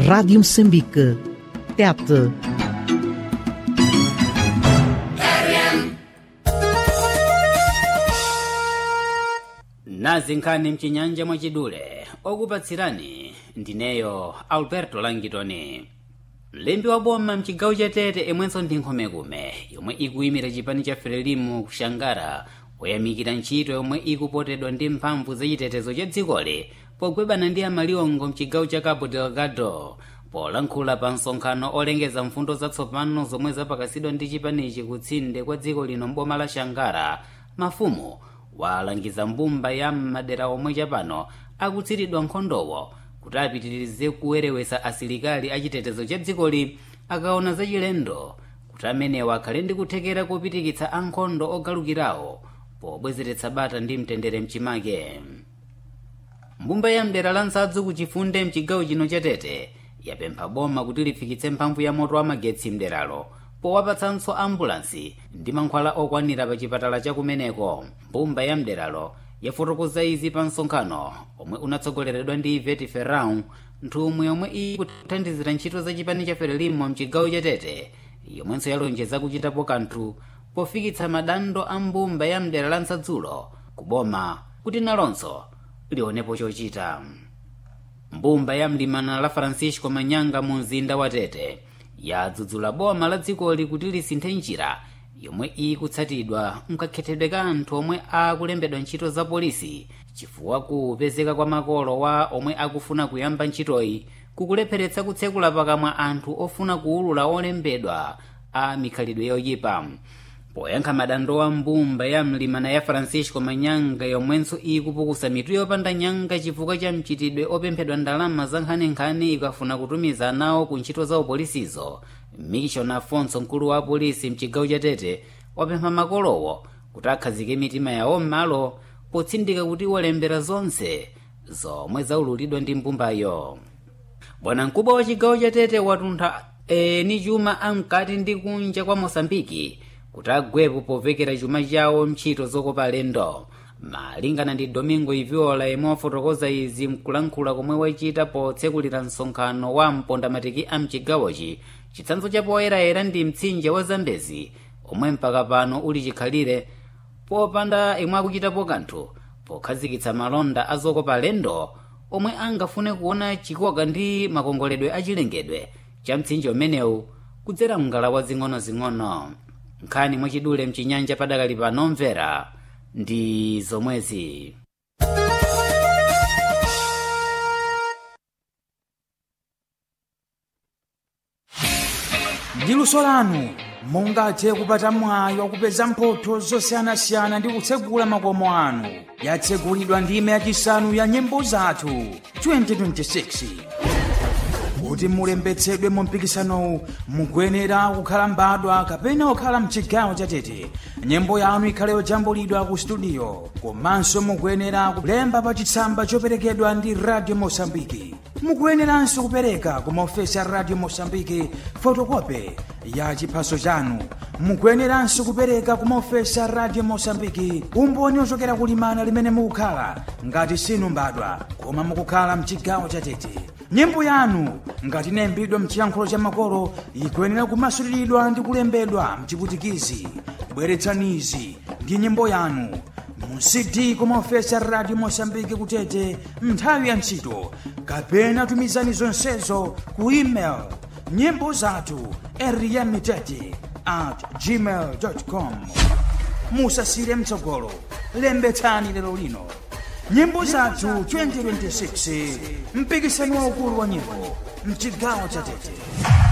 Rádio Moçambique. Tete. nazi nkhani mchinyanja mwachidule okupatsirani ndineyo alberto langitoni mlembi wa boma mchigawo cha tete imwenso ndi nkhomekume yomwe ikuyimira chipani cha frelimu kushangara poyamikira ntchito yomwe ikupotedwa ndi mphamvu zachitetezo cha dzikoli pogwebana ndi amaliwongo mchigawo cha cabo delgado polankhula pa msonkhano olengeza mfundo zatsopano zomwe zapakasidwa ndi chipanichi kutsinde kwa dziko lino mboma la shangara mafumu walangiza mbumba ya madera omwe chapano akutsiridwa nkhondowo kuti apitirize kuwerewesa asilikali achitetezo cha dzikoli akaona zachilendo kuti amenewa akhale ndi kuthekera kopitikitsa ankhondo ogalukirawo pobwezeretsa bata ndi mtendere mchimake mbumba ya mdera la nsadzu kuchifunde mchigawo chino cha tete yapempha boma kuti lifikitse mphamvu ya moto wa magetsi mderalo powapatsanso ambulansi ndi mankhwala okwanira pa chipatala chakumeneko mbumba ya mderalo yafotokoza izi pa msonkhano omwe unatsogoleredwa ndi iveti ferrão nthumwi yomwe ikuthandizira ntchito za chipani cha frelimo mchigawo cha tete yomwenso yalonjeza kuchitapo kanthu pofikitsa madandaulo a mbumba ya mdera la nsadzulo kuboma kuti nalonso lionepo chochita mbumba ya mlimana la francisco manyanga mu mzinda wa tete yadzudzula boma la dzikoli kuti lisinthe njira yomwe ikutsatidwa mkakhethedwe ka anthu omwe akulembedwa ntchito za polisi chifukwa kupezeka kwa makolo wa omwe akufuna kuyamba ntchitoyi kukulepheretsa kutsekula pakamwa anthu ofuna kuwulula olembedwa a mikhalidwe yoyipa poyankha madandaulo a mbumba ya mlimana ya francisco manyanga yomwenso ikupukusa mitu yopanda nyanga chifukwa cha mchitidwe opemphedwa ndalama za nkhaninkhani ikafuna kutumiza nawo ku ntchito za upolisizo mission afonso mkulu wa apolisi mchigawo cha tete wapempha makolowo kuti akhazike mitima yawo m'malo potsindika kuti walembera zonse zomwe zaululidwa ndi mbumbayo bwanamkubwa wa chigawo cha tete watuntha eni chuma amkati ndi kunja kwa mosambiki kuti agwepo povekera chuma chawo ntchito zokopa alendo malingana ndi domingo iviola yemwe wafotokoza izi mkulankhula komwe wachita potsekulira msonkhano wa mpondamatiki a mchigawochi chitsanzo cha poyerayera ndi mtsinje wa zambezi omwe mpaka pano uli chikhalire popanda imwe akuchitapo kanthu pokhazikitsa malonda a zokopa alendo omwe angafune kuona chikoka ndi makongoledwe achilengedwe cha mtsinje umenewu kudzera mngala zing'ono-zing'ono nkhani mwachidule mchinyanja padakali pano mvera ndi zomwezi ndi luso lanu mungathe kupata mwayi wakupeza mphotho zosiyanasiyana ndi kutsegula makomo anu yatsegulidwa ndime yachisanu ya nyimbo zathu 2026 kuti mulembetsedwe mu mpikisanowu mukuyenera kukhala mbadwa kapena kukhala mchigawo chatete nyimbo yanu ikhale yojambulidwa ku studio komanso mukuyenera kulemba pa chitsamba choperekedwa ndi radio mosambiki mukuyeneranso kupereka ku maofesi a radio mosambiki fotokope ya chiphaso chanu mukuyeneranso kupereka ku maofesi a radio mosambiki umboni ochokera kulimana limene mukukhala ngati sinu mbadwa koma mukukhala mchigawo chatete nyimbo yanu ngati inayimbidwa mchiyankhulo cha makolo ikuyenera kumasuliridwa ndi kulembedwa mchiputikizi bweretsanizi ndi nyimbo yanu mu cd kumaofesi a radio mosambiki kutete nthawi ya ntchito kapena tumizani zonsezo ku email nyimbo zathu eriyamitete at gmail com musasire mtsogolo lembetsani lero lino nyimbo zathu 2026 mpikisano waukulu wa nyimbo mchigawo cha tete